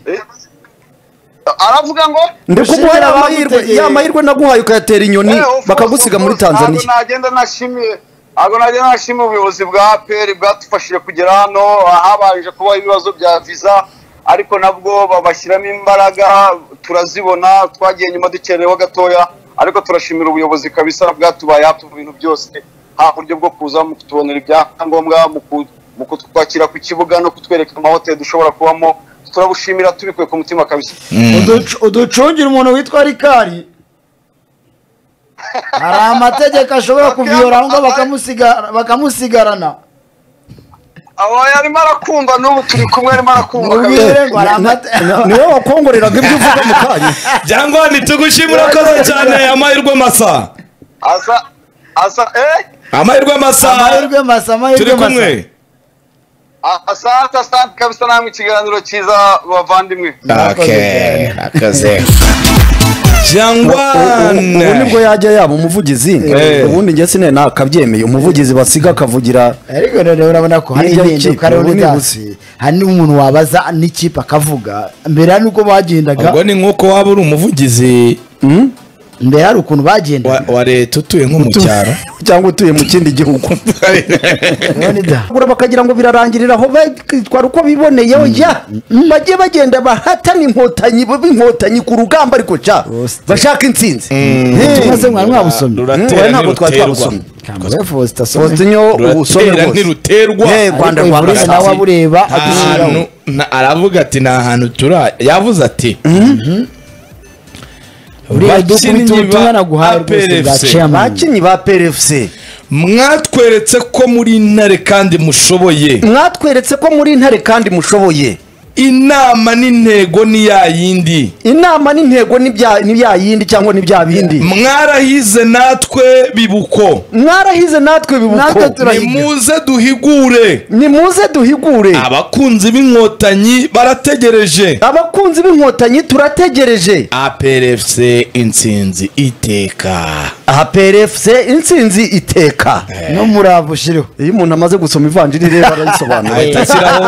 Eh, aravuga ngo ndikuguha Gushimira ya mahirwe abagutegeye. ya mahirwe naguhaye ukayatera inyoni eh, of bakagusiga course, muri of course, tanzaniya ntabwo nagenda nashimiye ntabwo nagenda nashimiye ubuyobozi bwa apr bwadufashije kugera hano habanje kubaho ibibazo bya visa ariko nabwo babashyiramo imbaraga turazibona twagiye nyuma dukerewe gatoya ariko turashimira ubuyobozi kabisa bwatubaye hafi mu bintu byose haba uburyo bwo kuza mu kutubonera ibyangombwa mu ku- mu kutwakira ku kibuga no kutwereka amahoteli dushobora kubamo turabushimira tubikuye ku mutima kabisa Uduc- uducungira umuntu witwa rikari hari amategeko ashobora kuviyora ngo bakamusigara- bakamusigarana aba yarimo arakunda n'ubu turi kumwe arimo arakunda Ngo kabisa. ubwire ngo hari amate- niwe wakongoreraga ibyo uvuga mu kanya jangwani tugushimira koze cyane amahirwe masa asa asa eh amahirwe masa amahirwe masa turi amahirwe masa kumwe asante asante kabisa namwe ikiganiro cyiza bavandimwe Okay, nakoze ubu ubu nibwo jangwani yajya yaba umuvugizi Eh. ubundi njye sine nakabyemeye umuvugizi basiga akavugira ariko rero urabona ko hari Hirya y'ikipe, impinduka rero ubu ni ntibyasi hari n'umuntu wabaza n'ikipe akavuga mbere nuko bagendaga ubwo ni nk'uko waba uri umuvugizi mbere hari ukuntu bagenda wa, wa leta utuye nko mu cyaro cyangwa utuye mu kindi gihugu Bagura bakagira ngo birarangirira aho bakitwara uko biboneye ya bajye bagenda bahatana inkotanyi b'inkotanyi ku rugamba ariko ca bashaka intsinzi ubutumwa se mwari mwabusomye Oya, ruratera ntabwo twari ntiruterwa twabusomye kambere faustin asomye fosinyo ubusome ruratera rwose ntiruterwa Eh, Rwanda Ariko rwa Evurine Basasi. nawe abureba adushiraho ahantu na- aravuga ati nta hantu tura yavuze ati uriya dukubita Bakinnyi ubutumwa ba naguhaye rwose bwa APRFC, chairman abakinnyi ba prfc mwatweretse ko muri intare kandi mushoboye mwatweretse ko muri intare kandi mushoboye inama n'intego ni ya yindi inama n'intego ni bya- ni bya yindi cyangwa ni bya bindi mwarahize natwe bibuko mwarahize natwe Natwe bibuko turahize. nimuze duhigure nimuze duhigure abakunzi b'inkotanyi barategereje abakunzi b'inkotanyi turategereje aprfc intsinzi iteka aha prfc intsinzi iteka n'umurava ushiriho iyo umuntu amaze gusoma ivanjiri rero arayisobanura ahita ashyiraho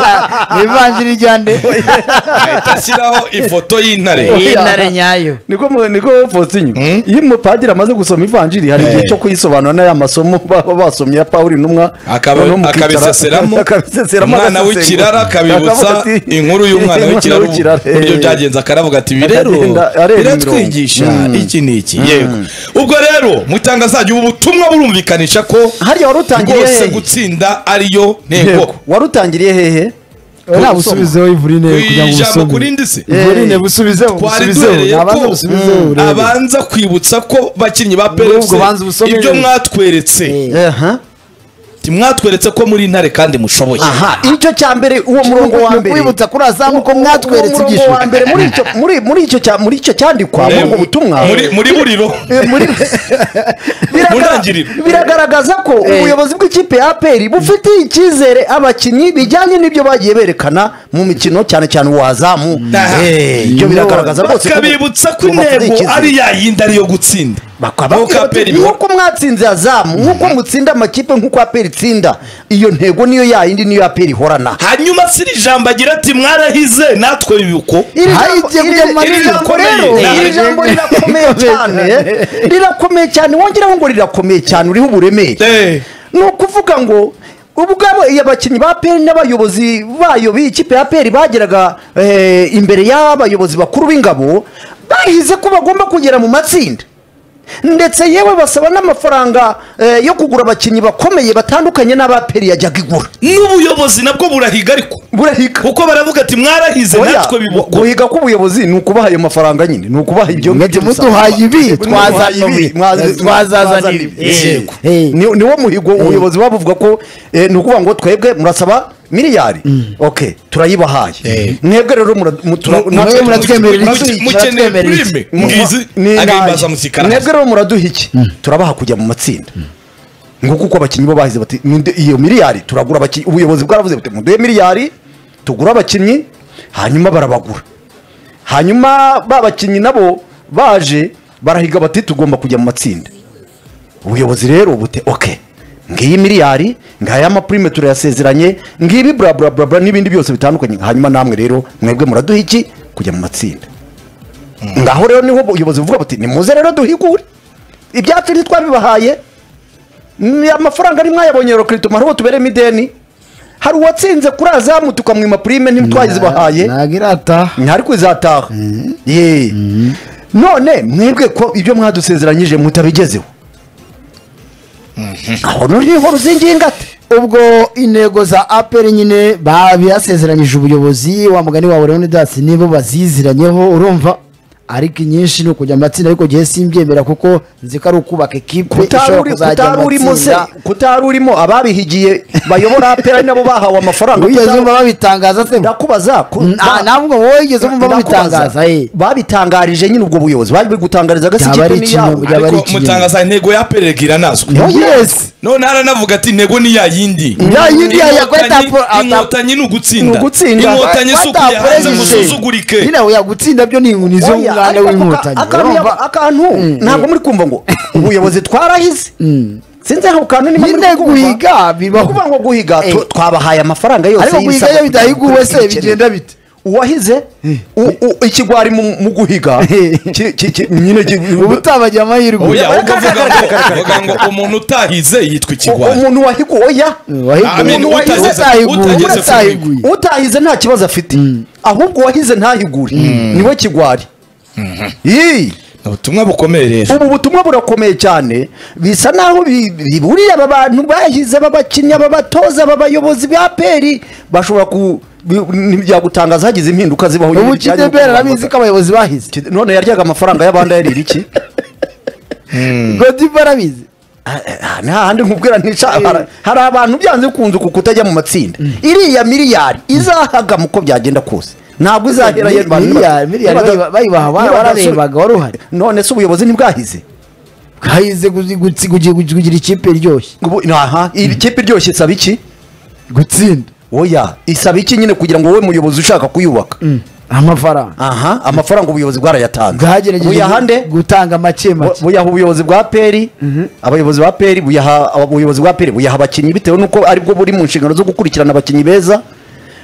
ni ivanjiri rya nde ahita ashyiraho ifoto y'intare y'intare nyayo niko mu- niko fosinyo iyo umupadiri amaze gusoma ivanjiri hari igihe cyo kuyisobanura n'aya masomo baba basomye ya pawuri intumwa Akaba- noneho mukicara- akabiseseramo, akabiseseramo umwana agasesengura. w'ikirara akabibutsa Akavuga ati, inkuru y'umwana w'ikirara eh, uburyo byagenze akaravuga ati ibi rero Akagenda areba imirongo." biratwigisha Mm. iki ni iki yego ubwo rero mutanga zanyu ubu butumwa burumvikanisha ko hariya warutangiriye rwose hehe gutsinda ariyo Yego, ntego warutangiriye hehe nta busubizeho ivurine kugira ngo ijambo ubusome kuri ndi se ivurine busubizeho twari busubizeho duhereye nabanza ko busubizeho mm, urebe abanza kwibutsa ko bakinnyi ba N'ubwo banza PFC ubusomere. ibyo mwatweretse Eh, aha Ati, mwatweretse ko muri intare kandi mushoboye aha icyo cya mbere uwo murongo wa ni mbere ukwibutsa kuri azamu ko mwatweretse Uwo murongo ibyishimo wa mbere muri icyo muri muri icyo cya muri icyo cyandikwa muri Eh, ubwo butumwa muri muri buriro Eh, muri- Biraga- ntangiriro. biragaragaza ko ubuyobozi bw'ikipe ya aperi bufitiye icyizere abakinnyi bijyanye n'ibyo bagiye berekana mu mikino cyane cyane uwazamu Aha. ibyo biragaragaza rwose ko- bakabibutsa ko ko bafite intego icyizere. ari yayindi ariyo gutsinda Bakababwira Nk'uko bati, APR ibikora. nk'uko mwatsinze azamu nk'uko mutsinda amakipe nk'uko aperi itsinda iyo ntego niyo yayindi niyo aperi ihorana hanyuma si iri jambo agira ati mwarahize natwe bibuko iri Aha, jambo- igiye iri- kujya iri mu jambo mazi. rero Eh, iri eh, jambo eh. rirakomeye cyane rirakomeye cyane wongeraho ngo rirakomeye cyane uriho uburemere Eh. ni ukuvuga ngo ubwabo iyo abakinnyi ba peri n'abayobozi bayo b'iyi kipe ya peri bageraga eh, imbere y'abayobozi bakuru b'ingabo bahize ko bagomba kugera mu matsinda ndetse yewe basaba n'amafaranga eh, yo kugura abakinnyi bakomeye batandukanye n'abaperi yajyaga igura n'ubuyobozi nabwo burahiga ariko burahika kuko baravuga ati mwarahize Oya, natwe bibuko guhiga k'ubuyobozi ni ukubaha ayo mafaranga nyine ni ukubaha ibyo mwebwe ngibyo muduhaye ibi Mwaduhaye ibi, mwazi- twazazana ibi Eh, Yego. eh. Ni- niwo muhigo ubuyobozi buba buvuga ko eh, ni ukuvuga ngo twebwe murasaba miliyari ok turayibahaye mwebwe rero mura- mu- tura- natwe- Mwebwe muratwemerera Muke- iki? mukeneye Muratwemerera iki? prime mu- ngizi ni agahimbaza indayi. musikara mwebwe rero muraduha iki turabaha kujya mu matsinda nguko uko abakinnyi bo bahize bati "Ninde- iyo miliyari turagura abakinnyi ubuyobozi bwaravuze buti muduhe miliyari tugure abakinnyi hanyuma barabagura hanyuma ba bakinnyi nabo baje barahiga bati tugomba kujya mu matsinda ubuyobozi rero bute oke ngiyi miliyari ngaya amapurime turayasezeranye ngibi bla bla bla bla n'ibindi byose bitandukanye hanyuma namwe rero mwebwe muraduha iki kujya mu matsinda ngaho rero niho ubuyobozi buvuga buti nimuze rero duhigure ibyacu ntitwabibahaye Mm, amafaranga ntimwayabonye rokiritumu hari uwo tuberemo ideni hari uwatsinze kuri azamu tukamwima purime ntitwazibahaye ntabwo irataha ntari kuzataha Ye. none mwebwe ko ibyo mwadusezeranyije mutabigezeho aho noneho ruzingingate ubwo intego za aperi nyine babiyasezeranyije ubuyobozi wa mugani wawe leonidas nibo baziziranyeho urumva ariko inyinshi ni ukujya mu matsinda ariko gihe simbyemera kuko nzi ko ari ukubaka ekipe ishobora kuzajya mu kutarurimo se matsinda kutarurimo ababihigiye bayobora apera nabo bahawe amafaranga wigeze Kuta- wumva babitangaza se ndakubaza ku- Nta- ntabwo wowe wigeze wumva Ndakubaza. babitangaza eh. babitangarije nyine ubwo buyobozi bari gutangariza Byaba agasikipe ari ni ikinyoma- yabo byaba ari ariko ikinyoma. mutangaza intego ya peregira nazwe Oh, yes none haranavuga ati intego ni ya yindi Ya yindi ya- ya kweta Inkotanyi- po- ata- inkotanyi ni ugutsinda ni ugutsinda. inkotanyi si ukujya hanze ngo Batapurengeje. usuzugurike nyine ya gutsinda byo ni nizo Oya, umwana ariko w'inkotanyi aka- akantu urumva? yaba- akantu ntabwo muri kumva ngo ubuyobozi twarahize sinzi ako kantu niba muri Nyine kumva. guhiga bibaho. Ni ukuvuga ngo guhiga tu- Eh. twabahaye amafaranga yose ariko guhiga y'ibisabwa iyo kugira ngo bidahiguwe se dukurikirane. bigenda bite uwahize u- u- ikigwari mu mu guhiga ki- ki- ki- nyine ki- ubu utabagira amahirwe oya Kare, ubwo kare, avuga kare, ngo kare, kare, uvuga ngo umuntu utahize yitwa ikigwari umuntu wahiga oya wahiguye Amen, umuntu utageze- utahiguye utageze utahiguye utahize nta kibazo afite ahubwo uwahize ntahigure niwe kigwari Yii. ni ubutumwa bukomeye rero ubu butumwa burakomeye cyane bisa naho bi- biburiye aba bantu bahize b'abakinnyi b'abatoza b'abayobozi ba peri bashobora ku bi- ntibyagutangaza hagize impinduka zibaho ubu kidebera arabizi ko abayobozi bahize Kide- none yaryaga amafaranga y'abandi ayarira iki godiva arabizi Ah, nta handi nkubwira ntica hari- hari abantu byanze bikunze uku kutajya mu matsinda iriya miliyari izahagama uko byagenda kose ntabwo izahera ye- abantu miliyari miliyari niba- bayiba- bayibaha ba- niba- bararebaga wari uhari none se ubuyobozi ntibwahize hahize guzi- gutsi- kugi- kugi- kugira ikipe iryoshye Ubu- aha iri kipe iryoshye isaba iki gutsinda oya isaba iki nyine kugira ngo wowe muyobozi ushaka kuyubaka amafaranga aha amafaranga ubuyobozi bwarayatanze bwagerageje buyahande gutanga make Bu- make buyaha ubuyobozi bwa peri abayobozi ba peri buyaha ubuyobozi bwa peri buyaha abakinnyi bitewe n'uko aribwo buri mu nshingano zo gukurikirana abakinnyi beza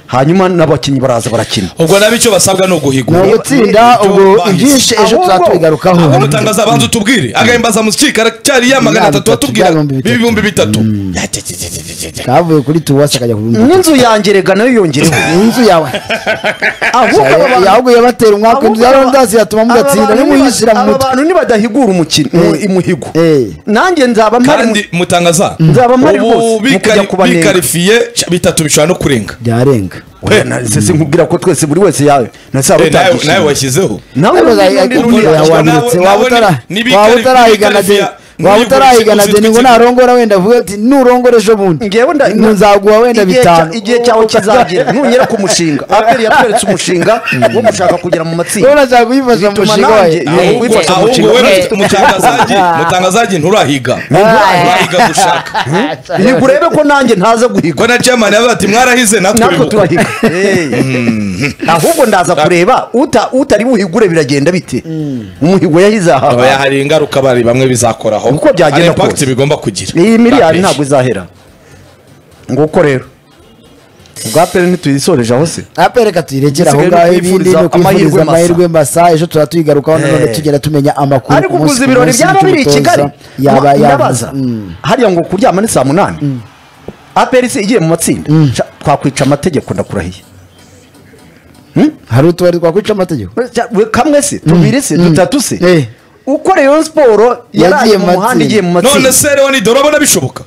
hanyuma n'abakinnyi baraza barakina ubwo nabi icyo basabwa ni ni uguhigura ugutsinda Ibyo ubwo bahize. ibyinshi ejo Ahubwo- tuzatubigarukaho ahubwo utangaza abanza utubwire agahimbaza muziki karacyari ya magana Ibihumbi atatu bitatu, watubwira ibihumbi bitatu. ibihumbi bitatu kavuye kuri tuwasi akajya ku bihumbi n'inzu yanjye rega nayo yongereho bitatu. inzu yawe ahubwo aba bantu- ahubwo yabatera umwaka inzu ya rondazi yatuma aba mudatsinda bantu nimuyishyira mu niba- aba mutwe bantu nibadahigura umukino Eh. umuhigo Eh. nanjye nzaba mpari mu- kandi mutangaza Nzaba mpari rwose ubu mu kujya kubanenga. bikarifiye bitatu bishobora no kurenga byarenga Oya, na- se sinkubwira ko twese buri wese yawe na se Eh, nawe nawe abatagishije washyizeho nawe Nawe n'undi- wazajya- n'undi- n'undi- Oya, nawe- wanditse, nawe waba ni- utara- ni bikari- waba utarayigana bikarifiya, de- waba muri utarayigana Borussia de ningo Dortmund. narongora wenda avuga ati nurongora ejo bundi ngewe nda- Ngo nzaguha wenda igihe cya- bitanu igihe cyawe kizagera nugera ku mushinga aperi yatweretse umushinga wo gushaka kugera mu matsinda urabona nshaka kuyifasha mu Bituma mushinga nanjye- wawe Eh, ahubwo wifashe mu ahubwo kigo. wowe Eh. mutangazaji mutangazaji nturahiga nturahiga gushaka iyi urebe ko nanjye ntaza guhiga ko na chairman yavuze ati mwarahize natwe natwe bimuko." turahiga ahubwo ndaza kureba uta- utari buhigure biragenda bite umuhigo yahize aba aha hari ingaruka bari bamwe bizakoraho Uko byagenda Hari impact kose. bigomba kugira iyi miliyari ntabwo izahera nguko rero ubwa peri ntituyisoreje aho se apereka tuyirekere aho Igisigaye ngaho ni ibindi ukwifuriza ni amahirwe ukwifuriza masa. amahirwe masa ejo tuba tuyigarukaho nanone Eh. tugenda tumenya amakuru ariko ku munsi uguze ku ibirori munsi byaba biri i by'umutoza. kigali yaba Nku- yaba- ndabaza Mm. hariya ngo kuryama ni saa munani aperi se igiye mu matsinda Sha, twakwica amategeko ndakurahiye hari utubari twakwica amategeko Sha, we kamwe se tubiri se dutatu se Eh. uko rayon siporo yaraye Yagiye mu mu muhanda matsinda. igiye mu none matsinda se rero ni dore abona bishoboka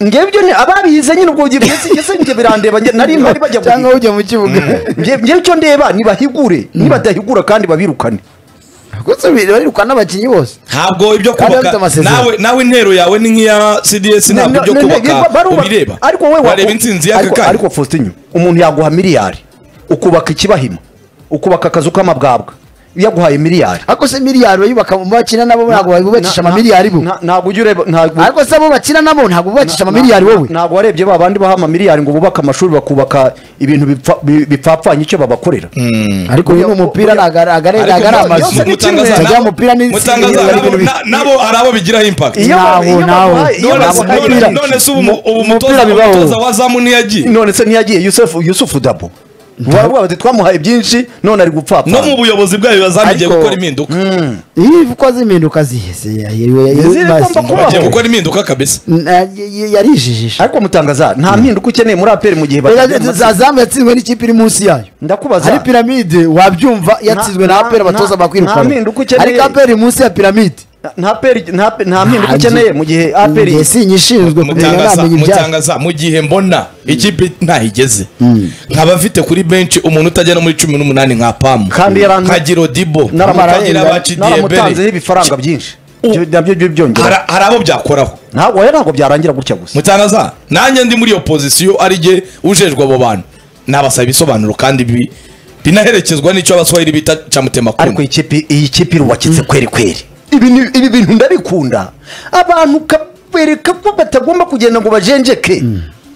ngebyo ni ababihize nyine ubwo gihe mbese mbese njye birandeba njye nari mpari bajya cyangwa guhiga ujya mu kibuga Nge- ngewe icyo ndeba nibahigure nibadahigura kandi babirukane gusa bariruka n'abakinnyi bose ntabwo ibyo Kandi kubaka afite amasezerano. nawe nawe intero yawe ni nk'iya CDS ntabwo Ne- ibyo ne- ne- kubaka barubaka- ubireba ariko wowe wa- wareba intsinzi y'aka ariko- kanya ariko Faustin umuntu yaguha miliyari ukubaka ikibahima ukubaka akazu k'amabwabwa yaguhaye miliyari ariko se miliyari bayubaka mu bakina nabo ntabwo bubakisha amamiliyari bo Na- ntabwo ujya ureba ntabwo ariko se abo bakina nabo ntabwo bubakisha amamiliyari wowe ntabwo warebye ba bandi baha amamiliyari ngo bubake amashuri bakubaka ibintu bipfa- bi- bipfapfanye icyo babakorera ariko uyu ni umupira ni agare agare Ariko agare mu- amazu yose ni kimwe. mutangaza Tutajya nabo- mu mupira ni- mutangaza ni- nabo- ni- na- nabo hari abo bigiraho impact Iyo ba- nawe, iyo nawe. baguhaye- iyo none baguhaye nabo- none- miliyari- none se ubu ubu umupira mutoza bibaho. umutoza wa zamu ntiyagiye none se ntiyagiye yusufu yusufu dabo bari bati twamuhaye byinshi none ari gupfapfa no mu buyobozi bwayo bazamigiye Ariko- gukora impinduka iyo uko zimpinduka zihese yariwe Zigomba kubaho. bagiye gukora impinduka kabisa yarijijisha ariko mutangaza nta mpinduka ukeneye muri aperi mu gihe batagera mu matsinda. zazamu yatsinzwe n'ikipe iri munsi yayo ndakubaza hari piramide wabyumva yatsinzwe na na- apera abatoza na- nta bakwirukana mpinduka ukeneye. ariko apera iri munsi ya piramide nta peri nta pe- nta mpinduka Nta- ukeneye mu gihe aperi Njye sinyishinzwe kumenya mutangaza namenya ibyayo mutangaza mu gihe mbona ikipe ntahigeze nkaba afite kuri benshi umuntu utajyana muri cumi n'umunani nka pamu Kandi yaran- nkagira odibo nkagira naramutanzeho abacidiyebere ibifaranga byinshi U- Ibyo nabyo byo byongera hari abo byakoraho ntabwo oya, ntabwo byarangira gutya gusa mutangaza nanjye ndi muri iyo pozisiyo ari jye ujejwe abo bantu nabasaba ibisobanuro kandi bi- binaherekezwa n'icyo abaswahili bita ariko camutemakuni iyi kipe iyi kipe irubakitse kweri kweri ibi ni- ibi bintu ndabikunda abantu kabereka ko batagomba kugenda ngo bajenjeke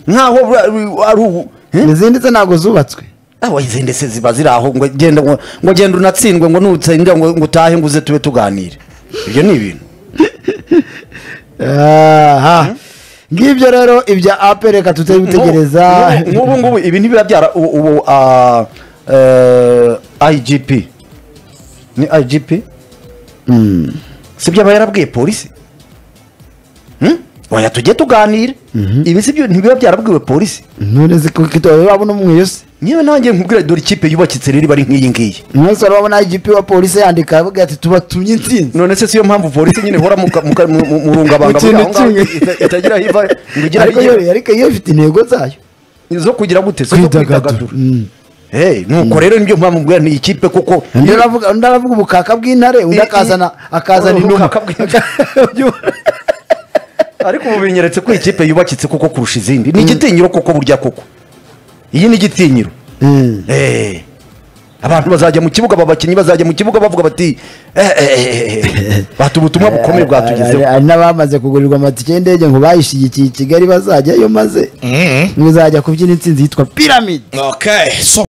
nkaho bra- ari ubu Eh? izindi ze ntabwo zubatswe aho izi ndetse ziba ziri aho ngo genda ngo ngo genda unatsindwe ngo nutsinda ngo ngo utahe ngo uze tube tuganire ibyo ni ibintu aha ngibyo rero ibya apel reka tutari gutegereza nk'ubu ngubu ibi ntibiba byara u- ubu ah, eh, igp ni igp sibyo aba yarabwiye polisi Hmm? oya tujye tuganira ibi sibyo ntibiba byarabwiwe polisi none se ko kitora babona umweyo se niba nanjye nkubwira dore ikipe yubakitse rero iba ari nk'iyi ngiyi mwese urabona igipi wa polisi yandika avuga ati tubatumye intsinzi none se siyo mpamvu polisi nyine ihora mu ka- mu ka- mu- mu- mu rungabanga Mu kintu buriya aho ngaho kimwe. ita- itagira aho iva ngo igire aho ariko igera. yo ariko yo ifite intego zayo zo kugira gute zo kwidagadura Mm. Hey, nuko rero nibyo mpamvu mbwira ni ikipe kuko undi aravuga undi aravuga ubukaka bw'intare undi I- i- akazana akazana Ubukaka inuma bw'intare. ariko ubu binyeretse ko ikipe yubakitse kuko kurusha izindi ni igitinyiro kuko burya kuko iyi ni igitinyiro Mm. Eh, abantu bazajya mu kibuga aba bakinnyi bazajya mu kibuga bavuga bati eh, eh, eh, eh, bati ubutumwa bukomeye Hari- bwatugezeho hari n'abamaze kugurirwa amatike y'indege ngo bayishigikiye i kigali bazajyayo maze ngo izajya kubyina intsinzi yitwa piramide okay so